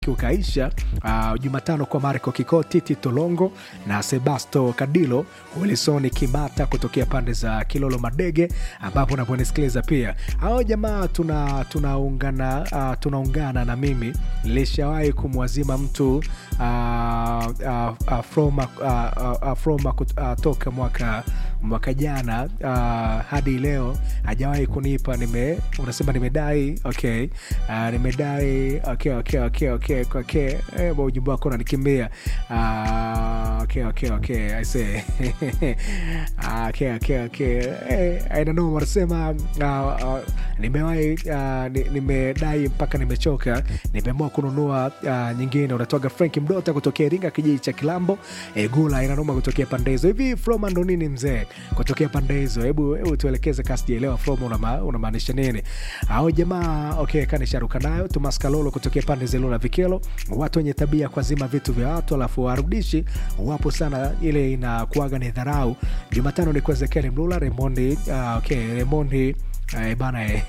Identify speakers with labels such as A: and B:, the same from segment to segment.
A: ukaisha uh, Jumatano kwa Marco Kikoti, Tito Longo na Sebasto Kadilo, Wilsoni Kimata kutokea pande za Kilolo Madege, ambapo unaponisikiliza pia hao jamaa tuna tunaungana uh, tunaungana na mimi nilishawahi kumwazima mtu uh, uh, uh, from, uh, uh, from uh, toka mwaka mwaka jana uh, hadi leo hajawahi kunipa nime unasema nimedai okay uh, nimedai okay okay okay okay okay eh, ujumbe wako unanikimbia uh, okay okay okay i say uh, okay okay okay eh, I don't know wanasema uh, uh, nimewahi uh, nimedai mpaka nimechoka nimeamua kununua uh, nyingine unatoga frank mdota kutokea iringa kijiji cha kilambo eh, gula inanoma kutokea pande hizo hivi froma ndo nini mzee kutokea pande hizo hebu hebu tuelekeze kasijaelewa froma unamaanisha una nini au jamaa okay kanisharuka nayo tumaskalolo kutokea pande za ilula vikelo watu wenye tabia kwa zima vitu vya watu alafu warudishi wapo sana ile inakuaga ni dharau jumatano ni kwa zekeli mlula remondi uh, okay remondi Eh, bana eh,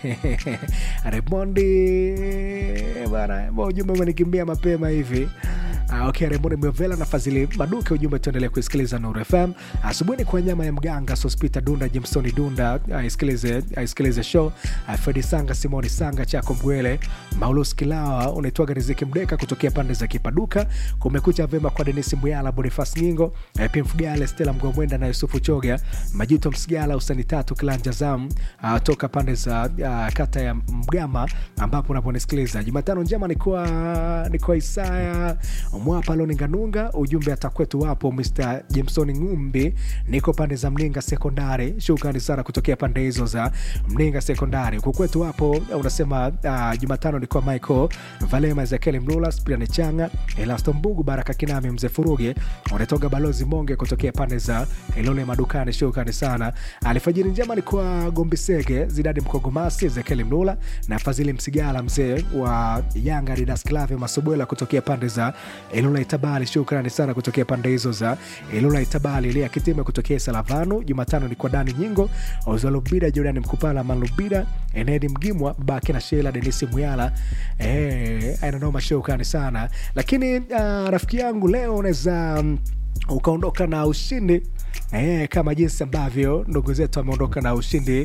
A: Remondi bana, ujumbe umenikimbia mapema hivi. Uh, okay, Remondi Mwevela na Fadhili Maduke, ujumbe tuendelee kuisikiliza Nuru FM asubuhi. Ni kwa nyama ya mganga Sospita Dunda, Jimsoni Dunda aisikilize aisikilize show uh, Fredi Sanga, Simoni Sanga, Chako Mgwele, Maulus Kilawa, unaitwaga Riziki Mdeka kutokea pande za Kipaduka. Kumekucha vema kwa Denisi Mbuyala, Bonifas Nyingo, uh, Pim Fugale, Stella Mgomwenda na Yusufu Choga, Majuto Msigala, Usani Tatu, Kilanja Zam uh, toka pande za uh, kata ya Mgama ambapo unaponisikiliza Jumatano njema ni kwa ni kwa Isaya Mwapa Loninganunga, ujumbe atakwetu wapo Mr Jameson Ngumbi, niko pande za Mninga Sekondari. Shukrani sana kutokea pande hizo za Mninga Sekondari. Kukwetu wapo unasema uh, Jumatano ni kwa Michael Valema, Ezekiel Mlula, Spiran Changa, Elasto Mbugu, Baraka Kinami, Mzee Furuge, unatoka Balozi Monge kutokea pande za Ilole Madukani. Shukrani sana. Alfajiri njema ni kwa Gombisege, Zidadi Mkogomasi, Ezekiel Mlula na Fadhili Msigala, mzee wa Yanga Didas Clave Masobwela kutokea pande za Ilula Itabali. Shukrani sana kutokea pande hizo za Ilula Itabali. Ilia Kitime kutokea Salavanu. Jumatano ni kwa Dani Nyingo, Ozalubida, Jordan Mkupala, Malubida, Enedi Mgimwa, Baki na Shela, Denisi Muyala. Eh, ainanoma, shukrani sana lakini uh, rafiki yangu leo unaweza um, ukaondoka na ushindi e, kama jinsi ambavyo ndugu zetu wameondoka na ushindi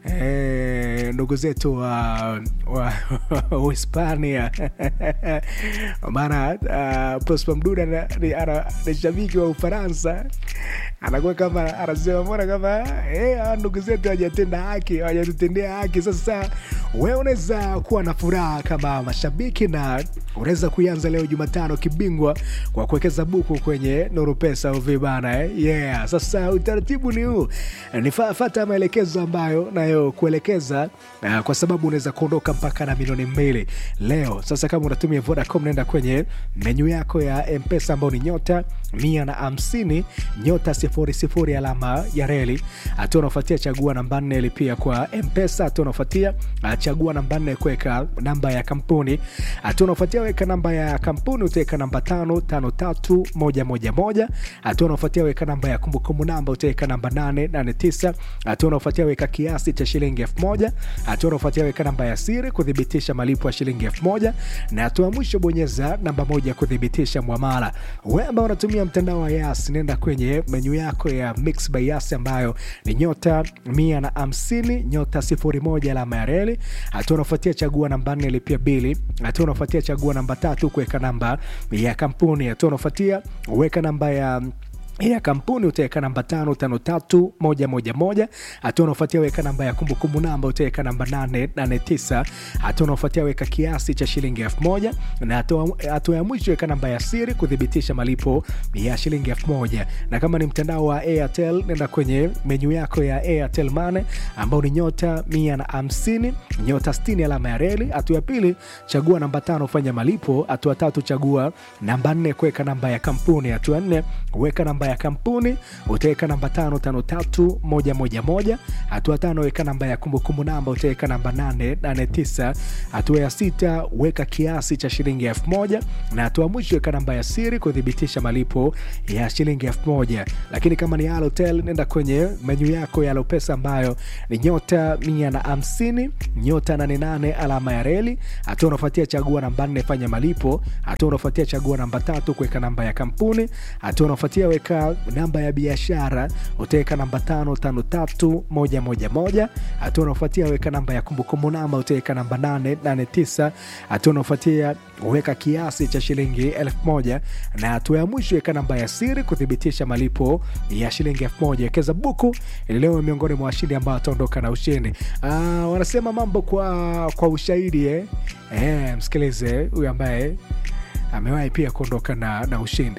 A: e, ndugu zetu wa Uhispania maana uh, Prosper Mduda ni shabiki wa Ufaransa, anakuwa kama anasema mbona kama e, ndugu zetu hawajatenda haki, hawajatutendea haki. Sasa wewe unaweza kuwa na furaha kama mashabiki na unaweza kuianza leo Jumatano kibingwa kwa kuwekeza buku kwenye Nuru Pesa uvi bana eh? Yeah. Sasa utaratibu ni huu, nifata maelekezo ambayo nayo kuelekeza uh, kwa sababu unaweza kuondoka mpaka na milioni mbili leo. Sasa kama unatumia Vodacom, naenda kwenye menyu yako ya Mpesa ambao ni nyota mia na hamsini nyota sifuri sifuri alama ya reli. Hatua unaofuatia chagua namba nne lipia kwa Mpesa. Hatua unaofuatia chagua namba nne kuweka namba ya kampuni. Hatua unaofuatia weka namba ya kampuni, utaweka namba tano tano tatu moja moja moja. Hatua unaofuatia weka namba ya kumbukumbu namba, utaweka namba nane nane tisa. Hatua unaofuatia weka kiasi cha shilingi elfu moja. Hatua unaofuatia weka namba ya siri kuthibitisha malipo ya shilingi elfu moja, na hatua mwisho bonyeza namba moja kuthibitisha mwamala. Wewe ambao unatumia mtandao wa Yas, nenda kwenye menyu yako ya Mix by Yas ambayo ni nyota mia na hamsini nyota sifuri moja alama ya reli. Hatua unaofuatia chagua namba nne lipia bili. Hatua unaofuatia chagua namba tatu kuweka namba ya kampuni. Hatua unaofuatia weka namba ya ya kampuni utaweka namba tano tano tatu moja moja moja. Hatua unaofuatia weka namba ya kumbukumbu namba utaweka namba nane nane tisa. Hatua unaofuatia weka kiasi cha shilingi elfu moja na hatua ya mwisho weka namba ya siri kuthibitisha malipo ya shilingi elfu moja. Na kama ni mtandao wa Airtel, nenda kwenye menyu yako ya Airtel Money ambao ni nyota mia na hamsini nyota sitini alama ya reli. Hatua ya pili chagua namba tano fanya malipo. Hatua tatu chagua namba nne kuweka namba ya kampuni. Hatua nne weka namba ya kampuni utaweka namba tano tano tatu moja moja moja hatua tano weka namba ya kumbukumbu namba utaweka namba nane nane tisa hatua ya sita weka kiasi cha shilingi elfu moja na hatua mwisho weka namba ya siri kuthibitisha malipo ya shilingi elfu moja lakini kama ni Halotel nenda kwenye menyu yako ya Alopesa ambayo ni nyota mia na hamsini nyota nane nane alama ya reli hatua unafuatia chagua namba nne fanya malipo hatua unafuatia chagua namba tatu kuweka namba ya kampuni hatua unafuatia weka namba ya biashara utaweka namba tano tano tatu moja moja moja hatua unafuatia weka namba ya kumbukumbu namba utaweka namba nane nane tisa hatua unafuatia weka kiasi cha shilingi elfu moja na hatua ya mwisho weka namba ya siri kuthibitisha malipo ya shilingi elfu moja wekeza buku ili leo miongoni mwa washindi ambao wataondoka na ushindi ah, wanasema mambo kwa kwa ushahidi eh? Eh, msikilize huyu ambaye amewahi pia kuondoka na, na ushindi